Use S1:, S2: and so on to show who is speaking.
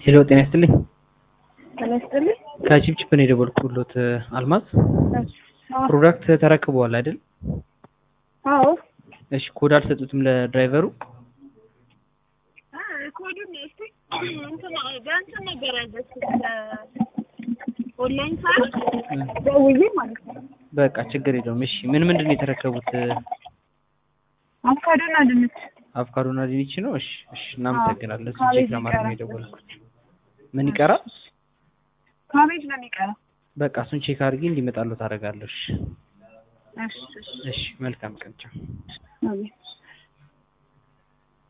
S1: ሄሎ ጤና ይስጥልኝ።
S2: ጤና ይስጥልኝ።
S1: ከቺፕቺፕ ነው የደወልኩሎት አልማዝ።
S2: አዎ
S1: ፕሮዳክት ተረክበዋል አይደል?
S2: አዎ።
S1: እሺ ኮድ አልሰጡትም ለድራይቨሩ?
S2: ኮዱን እስቲ እንትን በእንትን ነገር ያዘዝኩት ኦንላይን ሳይሆን ደውዬ ማለት ነው።
S1: በቃ ችግር የለውም። እሺ ምን ምንድን ነው የተረከቡት?
S2: አቮካዶና ድንች
S1: አቮካዶና ድንች ነው። እሺ እሺ እናመሰግናለን። እሱ
S2: ካቤጅ
S1: ቼክ ለማድረግ ነው
S2: ይቀራል።
S1: የደወልኩት። ምን ይቀራል?
S2: ካቤጅ ነው የሚቀረው።
S1: በቃ እሱን ቼክ አድርጊ እንዲመጣሉ ታደርጋለሽ።
S2: እሺ እሺ
S1: እሺ መልካም ቀን ቻው።
S2: አሜን።